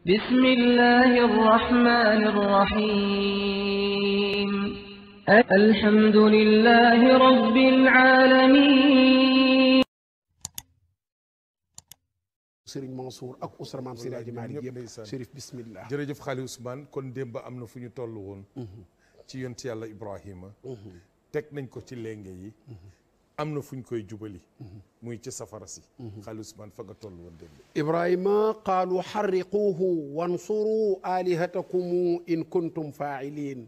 بسم الله الرحمن الرحيم الحمد لله رب العالمين Sëriñ Mansour ak usra maam Seydi Hadji Malick ñëpp yëpp ndeysaan. Chérif bismillah jërëjëf xaali Ousmane kon démb am na fu ñu toll woon ci yont yàlla Ibrahima teg nañ ko ci lenge yi am na fu ñu koy jubali muy ci safara si xaali Ousmane fa nga toll woon démb ibrahima qaalu xarriquuhu wansuru alihatakum in kuntum faa'ilin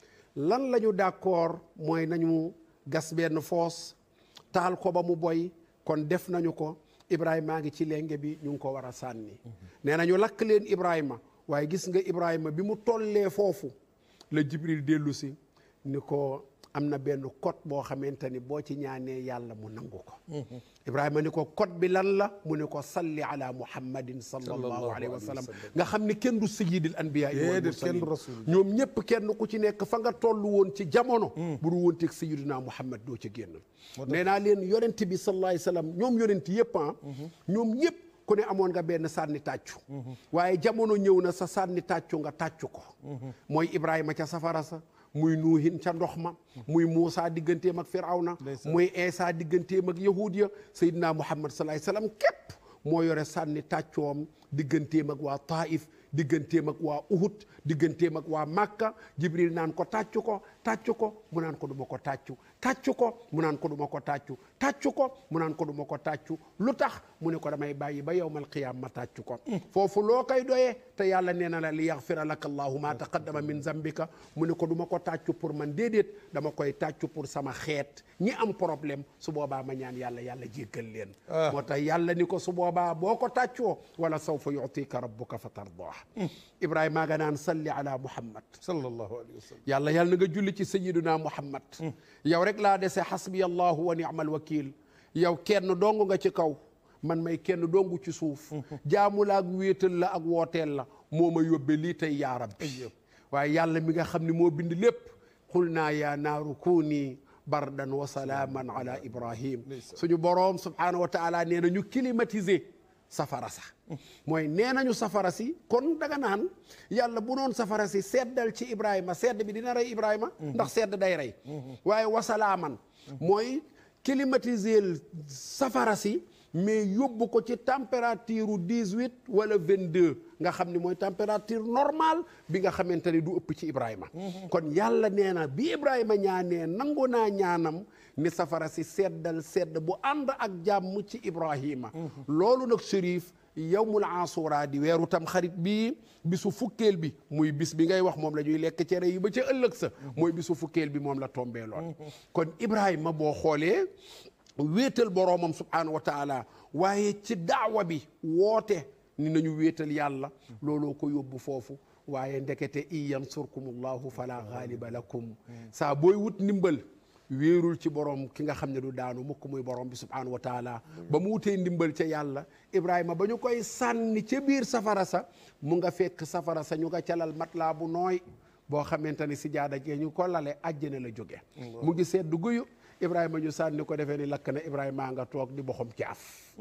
lan la ñu d'accord mooy nañu gas benn foos taal ko ba mu boy kon def nañu ko ibrahima ngi ci lenge bi ñu ngi ko war a sànni nee nañu lakk leen ibrahima waaye gis nga ibrahima bi mu tollee foofu la jibril dellu si ni ko am na benn code boo xamante ni boo ci ñaanee yàlla mu nangu ko ibrahima ni ko code bi lan la mu ne ko salli ala muhammadin sallallahu alayhi wa sallam nga xam ni kenn du sayyidil anbiya wal Déedéet, mursalin kenn du rasul. ñoom ñëpp kenn ku ci nekk fa nga toll woon ci jamono bu du woon teg sayyidina muhammad doo ci génn nee naa leen yonent bi sallallahu alayhi wa sallam ñoom yonent yëpp ah ñoom ñëpp ku ne amoon nga benn sànni tàccu waaye jamono ñëw na sa sànni tàccu nga tàccu ko mooy ibrahima ca safara sa muy nuuhin ca ndox ma muy Muusa digganteem ak Firawna muy Eesa digganteem ak yahud ya Seydina Muhammad sallallahu alayhi wasallam képp moo yore sànni tàccoom digganteem ak waa Taif digganteem ak waa Uhud digganteem ak waa Makka Jibril naan ko tàccu ko tàccu ko mu naan ko duma ko tàccu tàccu ko mu naan ko duma ko tàccu tàccu ko mu naan ko duma ko tàccu lu tax mu ne ko damay bàyyi ba yawmal qiyaam ma tàccu ko foofu loo koy doyee te yàlla nee na la li yaxfira laka allahu ma taqaddama min zambika mu ne ko duma ko tàccu pour man déedéet dama koy tàccu pour sama xeet ñi am problème su boobaa ma ñaan yàlla yàlla jéggal leen moo tax yàlla ni ko su boobaa boo ko tàccoo wala sawfa yutika rabbuka fa tardah ibrahima nga naan salli ala muhammad sallallahu alayhi wa sallam yàlla yàlla na nga julli ci sayiduna muhammad yow rek laa dese xasbi allahu wa ni'mal wakil yow kenn dong nga ci kaw man may kenn dongu ci suuf jaamu la ak wéetal la ak wooteel la moo ma yóbbe lii tey yaa rabbi waaye yàlla mi nga xam ne moo bind lépp xul naa yaa naaru kuuni bardan wa salaaman ala ibrahim suñu boroom subhaanahu wa taala nee na ñu climatiser safara sa mooy nee nañu safara si kon daga naan yàlla bu noon safara si seddal ci ibrahima sedd bi dina rey ibrahima ndax sedd day rey waaye wasalaaman mooy climatiser safara si mais yóbbu ko ci température dix huit wala vingt deux nga xam ni mooy température normale bi nga xamante ni du ëpp ci Ibrahima. kon yàlla nee na bi Ibrahima ñaanee nangu naa ñaanam ni safara si seddal sedd bu ànd ak jàmm ci Ibrahima. loolu nag Chérif yawmul asura di weeru tam xarit bii bisu fukkeel bi muy bis bi ngay wax moom la ñuy lekk cere yi ba ca ëllëg sa. mooy bisu fukkeel bi moom la tombee lool. kon Ibrahima boo xoolee. wéetal boroomam subhaanahu wa taala waaye ci daawa bi woote ni nañu wéetal yàlla looloo ko yóbbu foofu waaye ndekete in yansurkumullahu fala gaaliba lakum saa booy wut ndimbal wéerul ci borom ki nga xam ne du daanu mukk muy borom bi subhaanahu wa taala ba mu wutee ndimbal ca yàlla ibrahima ba ñu koy sànni ca biir safara sa mu nga fekk safara sa ñu nga calal matlaa bu nooy boo xamante ne si jaada jee ñu ko lale àjjana la jóge mu ngi sedd guyu ibrahima ñu sànni ko defee ni lakk na ibrahima nga toog di boxam caaf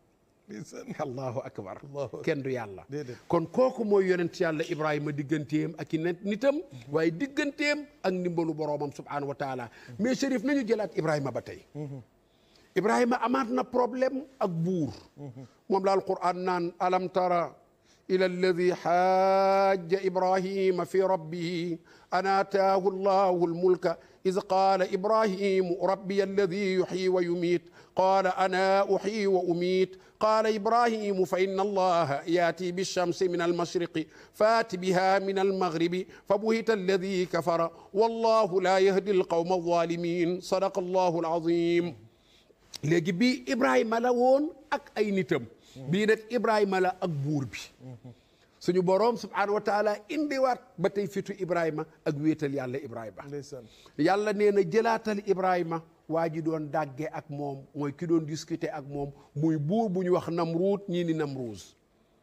allahu akbar kenn du yàlla kon kooku mooy yonent yàlla ibrahima digganteem ak i nitam waaye digganteem ak ndimbalu boroomam subhanahu wa taala mais Chérif nañu jëlaat ibrahima ba tey ibrahima amaat na problème ak buur moom la alquran naan alam tara ila alladi xaaja ibrahima fi rabbihi an aataahu allahu almulka إذ قال إبراهيم ربي الذي يحيي ويميت قال أنا أحيي وأميت قال إبراهيم فإن الله يأتي بالشمس من المشرق فات بها من المغرب فبهت الذي كفر والله لا يهدي القوم الظالمين صدق الله العظيم léegi bii Ibrahima la woon ak ay nitam bii nag Ibrahima la ak buur bi suñu boroom subhaanahu wa taala indiwaat ba tey fitu Ibrahima ak wéetal yàlla Ibrahima yàlla nee na jëlaatal Ibrahima waa ji doon dàgge ak moom mooy ki doon discuter ak moom muy buur bu ñu wax Namruud ñii ni Namruuz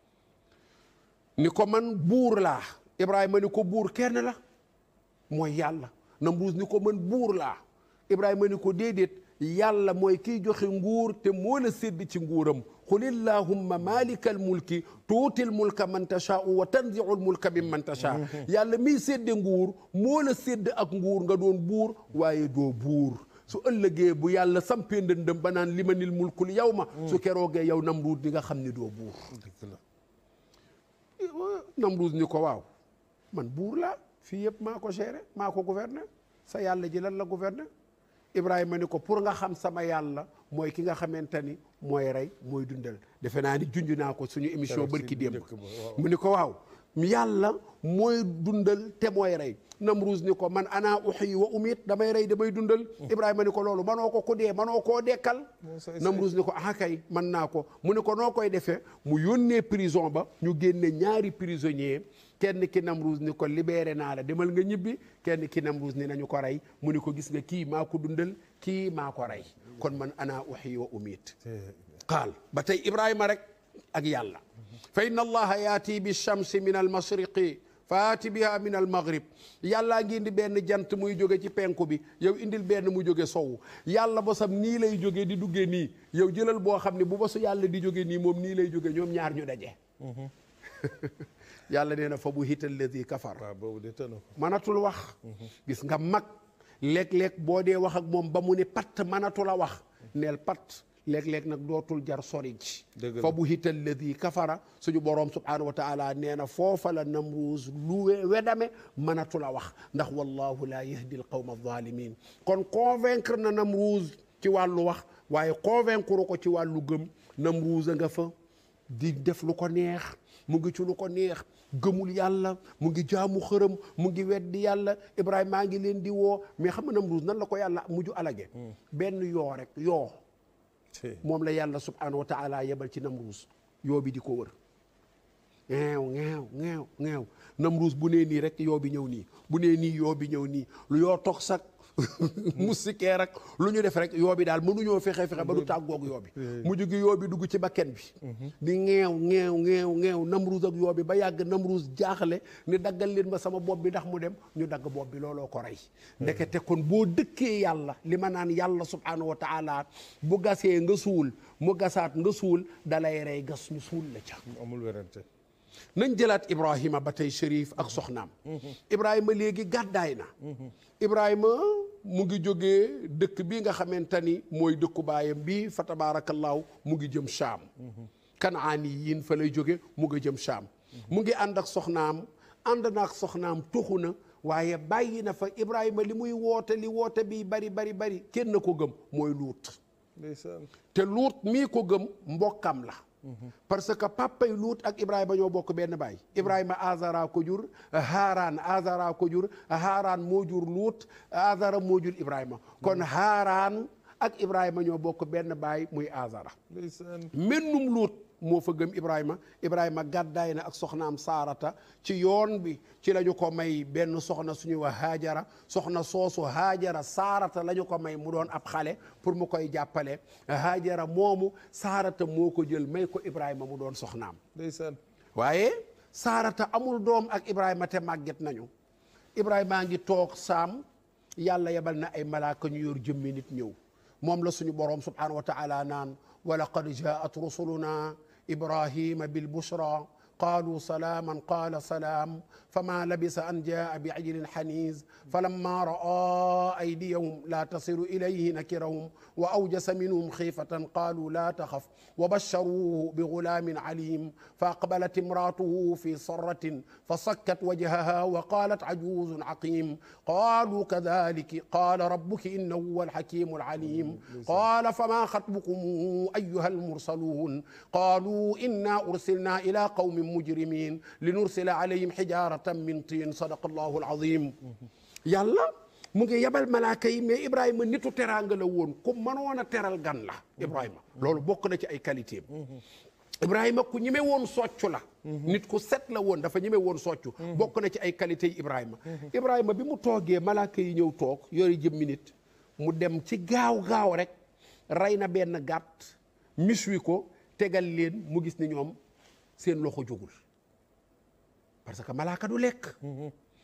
ni ko man buur laa Ibrahima ni ko buur kenn la mooy yàlla Namruuz ni ko man buur laa Ibrahima ni ko déedéet yàlla mooy kiy joxe nguur te moo la sédd ci nguuram qul illahumma malika al mulki tuutil mulka man tashaau wa tanziul mulka min man tasha yàlla miy sédde nguur moo la sédd ak nguur nga doon buur waaye doo buur su ëllëgee bu yàlla sampee ndëndëm ba naan limanil mulkul yow ma su keroogee yow Namruud di nga xam ni doo buur Namruud ni ko waaw man buur laa fii yëpp maa ko géré maa ko gouverner sa yàlla ji lan la gouverner Ibrahima ni ko pour nga xam sama yàlla mooy ki nga xamante ni mooy rey mooy dundal defe naa ni junj naa ko suñu émission bërki démb mu ni ko waaw yàlla mooy dundal te mooy rey Namruus ni ko man ana uxyi wa umit damay rey damay dundal Ibrahima ni ko loolu manoo ko ku dee manoo koo dekkal Namruus ni ko ah kay man naa ko mu ni ko noo koy defee mu yónnee prison ba ñu génne ñaari prisonnier kenn ki Namruus ni ko libéré naa la demal nga ñibbi kenn ki Namruus ni nañu ko rey mu ni ko gis nga kii maa ko dundal kii maa ko rey kon man ana uxyi wa umit qaal ba tey Ibrahima rek ak yàlla fa inna allaha yaati bi shamsi min al mashriqi faati biha min al maghrib yàllaa ngi indi benn jant muy jóge ci penku bi yow indil benn mu jóge sowu yàlla bosam nii lay jóge di duggee nii yow jëlal boo xam ne bu bosu yàlla di jóge nii moom nii lay jóge ñoom ñaar ñu daje yàlla nee na fa bu hita alladi kafar waaw boobu de tëna ko mënatul wax gis nga mag léeg-léeg boo dee wax ak moom ba mu ni patt mënatul a wax neel patt léeg-léeg nag dootul jar sori ji Dëgg la. fa bu hita alladi kafara suñu boroom subhanahu wa taala nee na foofa la namruus lu we- wedame mënatul a wax ndax wallahu la yahdi al qawma alzalimin kon convaincre na namruus ci wàllu wax waaye convaincre ko ci wàllu gëm namruus a nga fa di def lu ko neex mu ngi ci lu ko neex gëmul yàlla mu ngi jaamu xërëm mu ngi weddi yàlla Ibrahima maa ngi leen di woo mais xam nga Namruus nan la ko yàlla mujj alage benn yoo rek yoo moom la yàlla subhanahu wa taala yebal ci Namruus yoo bi di ko wër ŋeew ŋeew ŋeew ŋeew Namruus bu nee nii rek yoo bi ñëw nii bu nee nii yoo bi ñëw nii lu yoo toog sax musikee rek lu ñu def rek yoo bi daal mënuñoo fexe fexe ba du tàggoog yoo bi mujj gi yoo bi dugg ci bakken bi di ŋeew ŋeew ŋeew ŋeew Namruus ak yoo bi ba yàgg Namruus jaaxle ni daggal leen ma sama bopp bi ndax mu dem ñu dagg bopp bi looloo ko rey ndekete kon boo dëkkee yàlla li ma naan yàlla subhanahu wa taala bu gasee nga suul mu gasaat nga suul dalay rey gas ñu suul la ca amul werante nañ jëlaat Ibrahima ba tey Chérif ak soxnaam Ibrahima léegi gàddaay na Ibrahima mu ngi jógee dëkk bi nga xamante ni mooy dëkku baayam bi fa tabaarakallaahu mu ngi jëm Shaam kanaani yiin fa lay jóge mu ngi jëm Shaam mu ngi ànd ak soxnaam ànd na ak soxnaam tuxu na waaye bàyyi na fa Ibrahima li muy woote li woote bi bari bari bari kenn ko gëm mooy luut ndeysaan te luut mii ko gëm mbokkam la parce que papay luut ak ibrahima ñoo bokk benn baay ibrahima azara ko jur haaraan azara ko jur haaraan moo jur luut azara moo jur ibrahima kon haaraan ak ibrahima ñoo bokk benn baay muy azara ndeysaan mennum luut moo fa gëm ibrahima ibrahima gàddaay na ak soxnaam saarata ci yoon bi ci la ñu ko may benn soxna suñuy wax haajara soxna soosu haajara saarata la ñu ko may mu doon ab xale pour mu koy jàppale haajara moomu saarata moo ko jël may ko ibrahima mu doon soxnaam ndeysaan waaye saarata amul doom ak ibrahima te màgget nañu ibrahima ngi toog saam yàlla yebal na ay malaaka ñu yor jëmmi nit ñëw moom la suñu boroom subhanahu wa taala naan wa laqad jaat rusuluna ibrahima bilbushra قالوا سلاما قال سلام فما لبث أن جاء بعجل حنيز فلما رأى أيديهم لا تصل إليه نكرهم وأوجس منهم خيفة قالوا لا تخف وبشروه بغلام عليم فأقبلت امراته في صرة فصكت وجهها وقالت عجوز عقيم قالوا كذلك قال ربك إنه هو الحكيم العليم قال فما خطبكم أيها المرسلون قالوا إنا أرسلنا إلى قوم مجرمين لنرسل عليهم حجارة من طين صدق الله العظيم yàlla mu ngi yebal malaaka yi mais Ibrahima nitu teraanga la woon ku mënoon a teral gan la Ibrahima loolu bokk na ci ay qualité Ibrahima ku ñeme woon soccu la nit ku set la woon dafa ñeme woon soccu bokk na ci ay qualité yi Ibrahima Ibrahima bi mu toogee malaaka yi ñëw toog yori jëmmi nit mu dem ci gaaw gaaw rek rey na benn gàtt miswi ko tegal leen mu gis ni ñoom seen loxo jógul parce que malaaka du lekk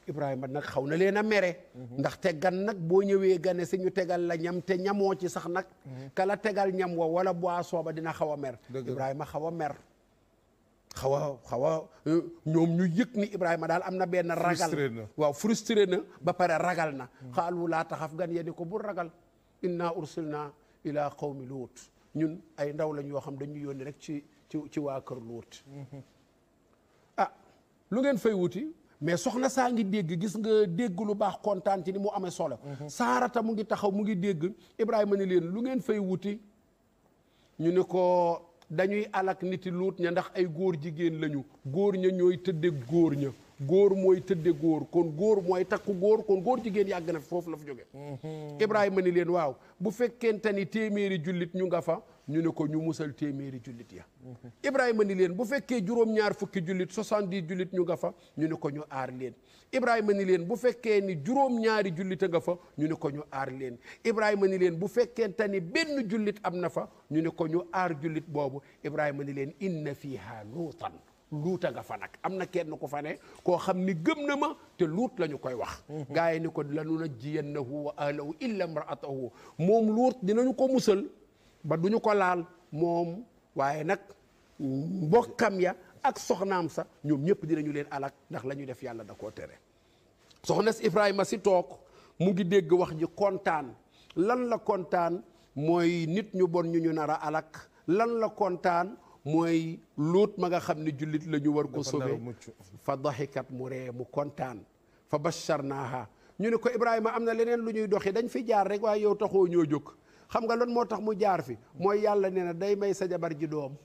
Ibrahima nag xaw na leen a mere ndaxte gan nag boo ñëwee gane si ñu tegal la ñam te ñamoo ci sax nag kala tegal ñam wa wala boisson ba dina xaw a mer Dëgg la. Ibrahima xaw a mer xaw a xaw a euh, ñoom ñu yëg ni Ibrahima daal am na benn ragal Frustré na. waaw frustré na ba pare ragal na xaalu laa taxaf gan yéeni ko bul ragal inna ursilna ila qawmi luut ñun ay ndaw lañ yoo xam dañu yónni rek ci ci ci waa kër luut ah lu ngeen fay wuti mais soxna saa ngi dégg gis nga dégg lu baax kontaan ci ni mu amee solo saarata mu ngi taxaw mu ngi dégg Ibrahima ni leen lu ngeen fay wuti ñu ne ko dañuy alak niti luut ña ndax ay góor jigéen lañu góor ña ñooy tëdde góor ña góor mooy tëdde góor kon góor mooy takku góor kon góor jigéen yàgg na fi foofu la fi jóge Ibrahima ni leen waaw bu fekkente ni téeméeri jullit ñu nga fa ñu ne ko ñu musal téeméeri jullit ya Ibrahima ni leen bu fekkee juróom-ñaar fukki jullit soixante-dix jullit ñu nga fa ñu ne ko ñu aar leen Ibrahima ni leen bu fekkee ni juróom-ñaari jullit a nga fa ñu ne ko ñu aar leen Ibrahima ni leen bu fekkente ni benn jullit am na fa ñu ne ko ñu aar jullit boobu Ibrahima ni leen inna fiha luutan luuta nga fa nag am na kenn ku fa ne koo xam ni gëm na ma te luut la ñu koy wax gaa yi ni ko lanu najjiyannahu wa ahlahu illa imraatahu moom luut dinañu ko musal ba duñu ko laal moom waaye nag mbokkam ya ak soxnaam sa ñoom ñëpp dinañu leen alak ndax la ñuy def yàlla da koo tere soxna si Ibrahima si toog mu ngi dégg wax ji kontaan lan la kontaan mooy nit ñu bon ñu ñu nar a alak lan la kontaan mooy luut ma nga xam ne jullit la ñu war ko Dafa nar a sauver mucc. fa daxikat mu ree mu kontaan fa basharnaaha ñu ne ko Ibrahima am na leneen lu ñuy doxi dañ fi jaar rek waaye yow taxoo ñoo jóg xam nga lan moo tax mu jaar fi mooy yàlla nee na day may sa jabar ji doom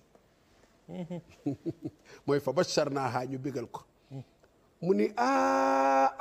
mooy fa basharnaaha ñu bégal ko mu ni a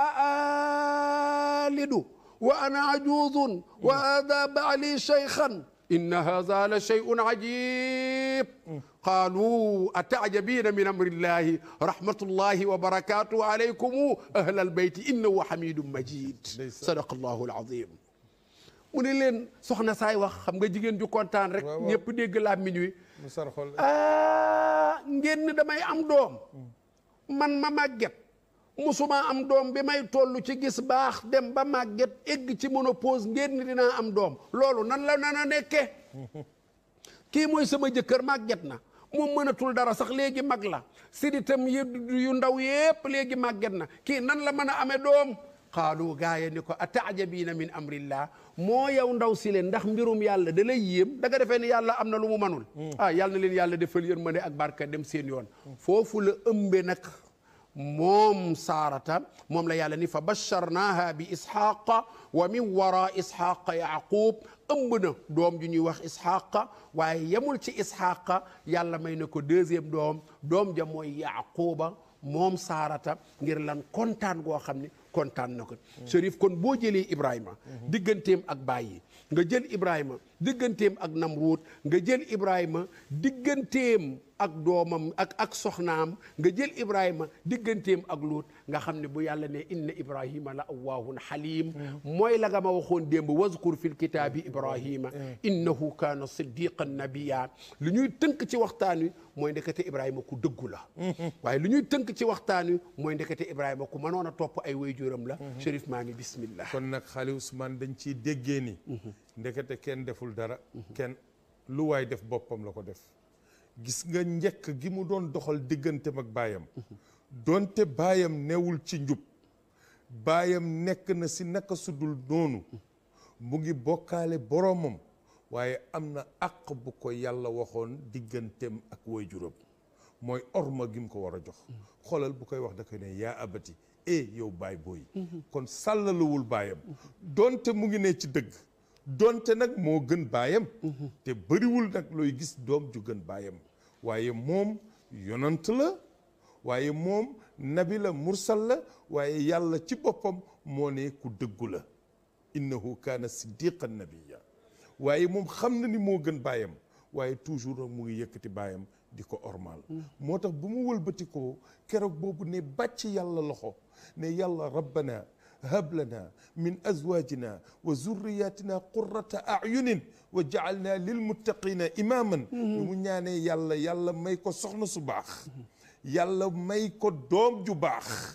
alidu wa ana ajuzun wa hada baali shaykhan inna hadha la shay'un ajib qalu atajabina min amri llahi rahmatullahi wa barakatuhu alaykum ahla albayti innahu hamidun majid sadaqa allahu alazim mu ne leen soxna saay wax xam nga jigéen ju kontaan rek Waaw, waaw. ñëpp dégg làmmiñ wi mu sar xol ah ngeen ni damay am doom man ma màgget musuma am doom bi may toll ci gis baax dem ba màgget egg ci ménopause ngeen ni dinaa am doom loolu nan la nan a nekke kii mooy sama jëkkër màgget na moom mënatul dara sax léegi mag la siditam yi yu ndaw yépp léegi màgget na kii nan la mën a amee doom xaalu gaaya ni ko ataajabiina min amrillah moo yow ndaw si leen ndax mbirum yàlla da lay yéem da nga defee ni yàlla am na lu mu manul ah yàlla na leen yàlla defal yërmande ak barka dem seen yoon foofu la ëmbe nag moom saarata moom la yàlla ni fa basharnaha bi isxaqa wa min wara isxaqa yaqub ëmb na doom ju ñuy wax isxaqa waaye yemul ci isxaqa yàlla may na ko deuxième doom doom ja mooy yaquba moom saarata ngir lan kontaan goo xam ne kontaan na ko Chérif kon boo jëlee Ibrahima digganteem ak bàyyi nga jël Ibrahima digganteem ak Namruut nga jël Ibrahima digganteem ak doomam ak ak soxnaam nga jël Ibrahima digganteem ak Luut nga xam ne bu yàlla ne inna Ibrahima la awwaahun xaliim mooy la nga ma waxoon démb wazkur fil kitaabi Ibrahima innahu kaana siddiqan nabiyya lu ñuy tënk ci waxtaan wi mooy ndekete Ibrahima ku dëggu la waaye lu ñuy tënk ci waxtaan wi mooy ndekete Ibrahima ku mënoon a topp ay waajuram la Chérif maa ngi bismillah kon nag xaali Ousmane dañ ciy déggee ni ndekete kenn deful dara kenn lu waay def boppam la ko def gis nga njëkk gi mu doon doxal digganteem ak baayam donte baayam newul ci njub baayam nekk na si naka sudul noonu mu ngi bokkaale boromam waaye am na àq bu ko yàlla waxoon digganteem ak waajuram mooy orma gi mu ko war a jox xoolal bu koy wax da koy ne yaa abati e yow baay booy kon sàllaluwul baayam donte mu ngi ne ci dëgg donte nag moo gën baayam te bëriwul nag looy gis doom ju gën baayam waaye moom yonant la waaye moom nabi la mursal la waaye yàlla ci boppam moo ne ku dëggu la innahu kaana siddiqan nabiyya waaye moom xam na ni moo gën baayam waaye toujours nag mu ngi yëkkati baayam di ko ormal moo tax bu mu wëlbati ko keroog boobu ne bàcc yàlla loxo ne yàlla rabbana hab lana min azwajina wa zurriyatina qurrata ayunin wa jaalna lilmuttaqina imaman mu ñaanee yàlla yàlla may ko soxna su baax yàlla may ko doom ju baax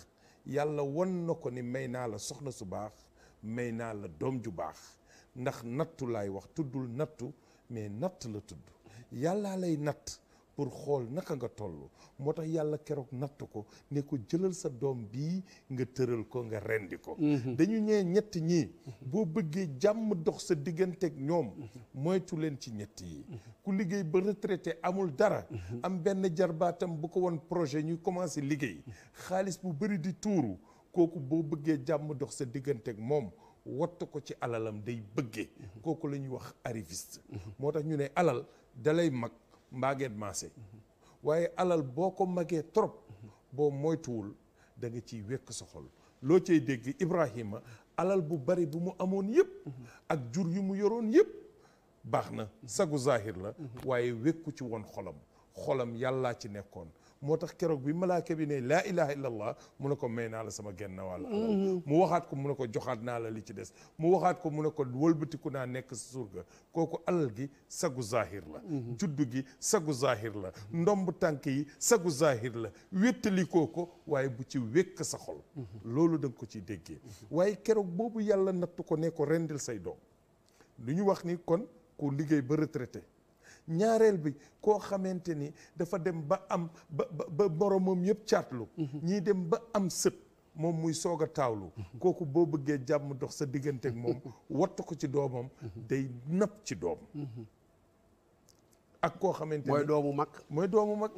yàlla won na ko ni may naa la soxna su baax may naa la doom ju baax ndax nattu laay wax tuddul nattu mais natt la tudd yàllaa lay natt pour xool naka nga toll moo tax yàlla keroog natt ko ne ko jëlal sa doom bii nga tëral ko nga rendi ko dañu ñee ñett ñii boo bëggee jàmm dox sa digganteeg ñoom moytu leen ci ñett yi ku liggéey ba retraité amul dara am benn jarbaatam bu ko woon projet ñuy commencé liggéey xaalis bu bëri di tuuru kooku boo bëggee jàmm dox sa digganteeg moom watt ko ci alalam day bëggee kooku la ñuy wax arriviste moo tax ñu ne alal dalay mag mbaageet maase waaye alal boo ko magee trop boo moytuwul da nga ciy wekk sa xol loo cay dégg Ibrahima alal bu bari bu mu amoon yëpp ak jur yu mu yoroon yëpp baax na sagu zahir la waaye wekku ci woon xolam xolam yàllaa ci nekkoon moo tax keroog bi malaaka bi ne laa ilaha illallah mu ne ko may naa la sama genn wàll alal mu waxaat ko mu ne ko joxaat naa la li ci des mu waxaat ko mu ne ko wëlbatiku naa nekk sa surga kooku alal gi sagu zahir la juddu gi sagu zahir la ndomb tànk yi sagu zahir la wéttalikoo ko waaye bu ci wékk sa xol loolu da nga ko ciy déggee waaye keroog boobu yàlla nattu ko ne ko rendil say doom lu ñu wax ni kon ku liggéey ba retraité ñaareel bi koo xamante ni dafa dem ba am ba ba boromam yëpp caatlu ñii dem ba am sët moom muy soog a taawlu kooku boo bëggee jàmm dox sa diggante ak moom wattu ko ci doomam day napp ci doom ak koo xamante ni mooy doomu mag mooy doomu mag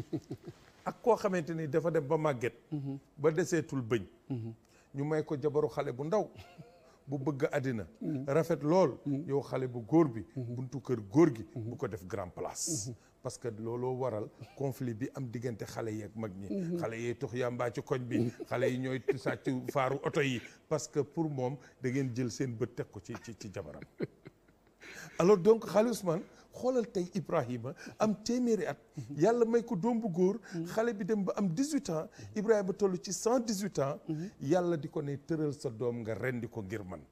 ak koo xamante ni dafa dem ba màgget ba deseetul bëñ ñu may ko jabaru xale bu ndaw bu bëgg àddina rafet lool yow xale bu góor bi buntu kër góor gi bu ko def grand place parce que looloo waral conflit bi am diggante xale yi ak mag ñi xale yi tux yàmbaa ci koñ bi xale yi ñooy sàcc faaru oto yi parce que pour moom da ngeen jël seen bët teg ko ci ci ci jabaram alors donc xale Ousmane xoolal tey Ibrahima am téeméeri at yàlla may ko doom bu góor xale bi dem ba am 18 ans Ibrahima toll ci 118 ans yàlla di ko ne tëral sa doom nga rendi ko ngir man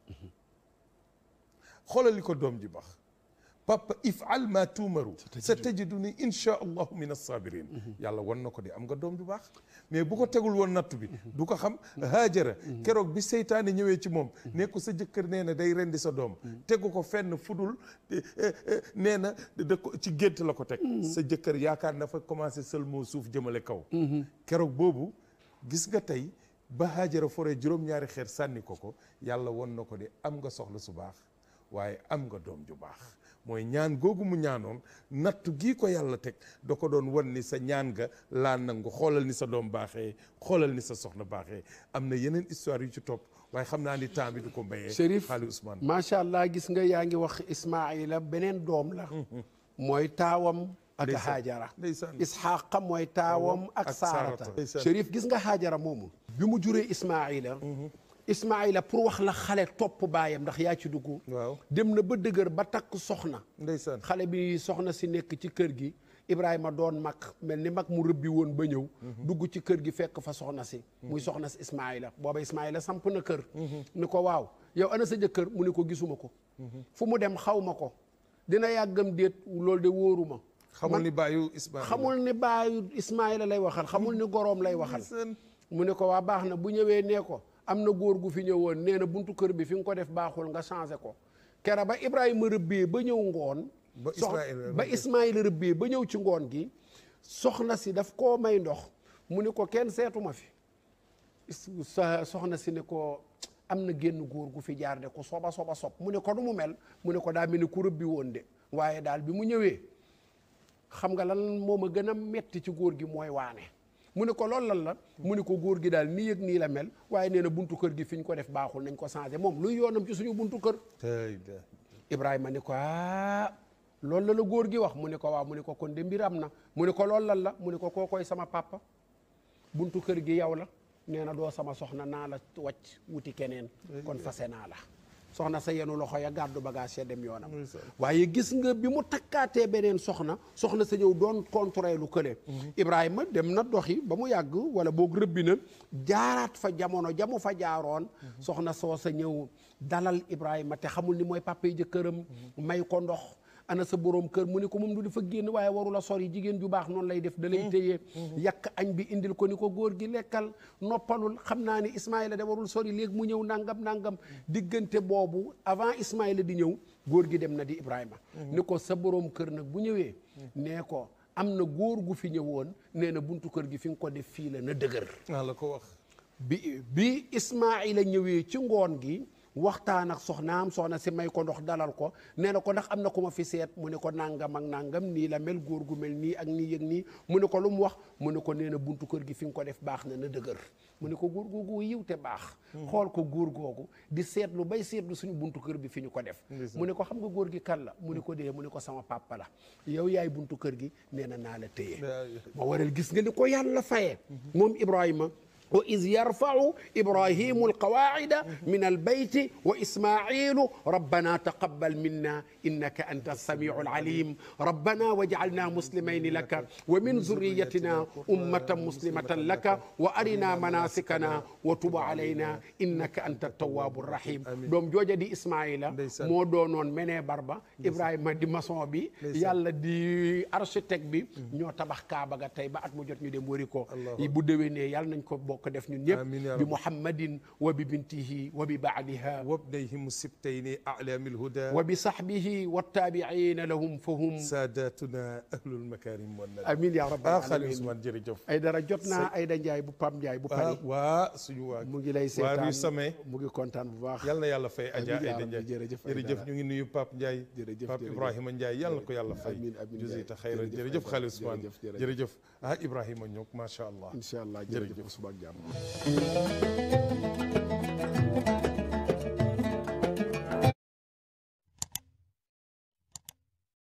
xoolal li ko doom ji baax papa ifal ma tuumaru sa tajiduni insha allahu min assabirin yàlla wan na ko de am nga doom ju baax mais bu ko tegul woon nattu bi du ko xam haajara keroog bi seytaane ñëwee ci moom ne ko sa jëkkër nee na day rendi sa doom tegu ko fenn fudul nee na da ko ci gént la ko teg sa jëkkër yaakaar na fa commencé seulement suuf jëmale kaw keroog boobu gis nga tey ba haajara foree juróom-ñaari xeer sànni ko ko yàlla won na ko de am nga soxla su baax waaye am nga doom ju baax mooy ñaan googu mu ñaanoon nattu gii ko yàlla teg da ko doon wan ni sa ñaan nga laa nangu xoolal ni sa doom baaxee xoolal ni sa soxna baaxee am na yeneen histoire yu ci topp waaye xam naa ni temps bi du ko mbayee Chérif xaali Ousmane macha allah gis nga yaa ngi wax Ismaayila beneen doom la mooy taawam ak Ndeysaan. Haajara Ndeysaan. Isxaaqa mooy taawam ak ak Saarata Saarata. Ndeysaan. Chérif gis nga Haajara moomu bi mu juree Ismaayila Ismaayila pour wax la xale topp baayam ndax yaa ci dugg waaw dem na ba dëgër ba takk soxna ndeysaan xale bi soxna si nekk ci kër gi Ibrahima doon mag mel ni mag mu rëbbi woon ba ñëw dugg ci kër gi fekk fa soxna si muy soxna si Ismaayila booba Ismaayila samp na kër ni ko waaw yow ana sa jëkkër mu ne ko gisuma ko fu mu dem xaw ma ko dina yàggam déet loolu de wóoruma xamul ni bàyyu Ismaïla xamul ni baayu Ismaayila lay waxal xamul ni goroom lay waxal Ndeysaan. mu ne ko waa baax na bu ñëwee nee ko am na góor gu fi ñëwoon nee na buntu kër bi fi nga ko def baaxul nga changé ko kera ba Ibrahima rëbbee ba ñëw ngoon Ba sox- Ismaïla ba Ismaïla rëbbee ba ñëw ci ngoon gi soxna si daf koo may ndox mu ne ko kenn seetuma fi Is- sa soxna si ne ko am na génn góor gu fi jaar de ku soba soba sob mu ne ko du mu mel mu ne ko daa mel ni ku rëbbi woon de waaye daal bi mu ñëwee xam nga lan moo ma gën a metti ci góor gi mooy waane mu ne ko loolu lan la mu ne ko góor gi daal nii yëg nii la mel waaye nee na buntu kër gi fi ñu ko def baaxul nañ ko changé moom luy yoonam ci suñu buntu kër tey de Ibrahima ni ko ah loolu la la góor gi wax mu ne ko waaw mu ne ko kon de mbir am na mu ne ko loolu lan la mu ne ko koo koy sama papa buntu kër gi yow la nee na doo sama soxna naa la wàcc wuti keneen kon fase naa la soxna sa yenu loxo ya gàddu bagage ya dem yoonam waaye gis nga bi mu takkaatee beneen soxna soxna sa ñëw doon contré lu kële Ibrahima dem na doxi ba mu yàgg wala boog rëbbi na jaaraat fa jamono jamu fa jaaroon soxna soo sa ñëw dalal Ibrahima te xamul ni mooy papa yi jëkkëram may ko ndox ana sa borom kër mu ne ko moom du dafa génn waaye warula sori jigéen ju baax noonu lay def da lay téye yàq añ bi indil ko ni ko góor gi lekkal noppalul xam naa ni Ismaïla da warul sori léegi mu ñëw nangam nangam diggante boobu avant Ismaïla di ñëw góor gi dem na di Ibrahima ni ko sa borom kër nag bu ñëwee nee ko am na góor gu fi ñëwoon nee na buntu kër gi fi nga ko def fii la na dëgër naa la ko wax bi bi Ismaïla ñëwee ci ngoon gi waxtaan ak soxnaam soxna si may ko ndox dalal ko nee na ko ndax am na ku ma fi seet mu ne ko nangam ak nangam nii la mel góor gu mel nii ak nii yëg nii mu ne ko lu mu wax mu ne ko nee na buntu kër gi fi nga ko def baax na na dëgër mu ne ko góor googu yiw te baax xool ko góor googu di seetlu bay seetlu suñu buntu kër bi fi ñu ko def mu ne ko xam nga góor gi kan la mu ne ko dee mu ne ko sama papa la yow yaay buntu kër gi nee na naa la téye ma waral gis nga ni ko yàlla fayee moom Ibrahima wa iz yarfau ibrahimu alqawaida min albayti wa ismailu rabbana taqabbal minna innaka anta alsamiu alalim rabbana waj'alna muslimayni laka wa min zurriyatina ummatan muslimatan laka wa arina manasikana wa tub alayna innaka anta altawabu arrahim doom jooja di ismaila moo doonoon menee barba ibrahima di maçon bi yàlla di architecte bi ñoo tabax kaaba ga tey ba at mu jot ñu dem wëri ko bu déwénee yàlla nañ ko bokk def ñun Amiin ñëpp yaa bi rabbi. muhammadin wa bi bintihi wa bi baaliha وابنيهم السبتين أعلام الهدى wa bi sahbihi wattaabiina lahum fahum ساداتنا أهل المكارم والندى amin ya rabbal ah Xaliil alamin Ousmane jërëjëf ay dara jot naa ay da njaay bu pam njaay bu ah pari waa suñu waa mu ngi lay waa seetaan Rue Samé mu ngi kontaan bu baax yal na yàlla fay Adja Amiin yaa Aïda rabbi, Ndiaye jërëjëf jërëjëf Aïdara. ñu ngi nuyu Pape Ndiaye Jërëjëf, Pape jërëjëf. Ibrahima Ndiaye yal na ko yàlla fay Amiin, amiin Ndiaye. jazita xayran Jërëjëf, jërëjëf Aïdara. Xaliil Ousmane Jërëjëf, jërëjëf. jërëjëf ah Ibrahima ñook macha allah incha allah Jërëjëf. jërëjëf suba ak jàmm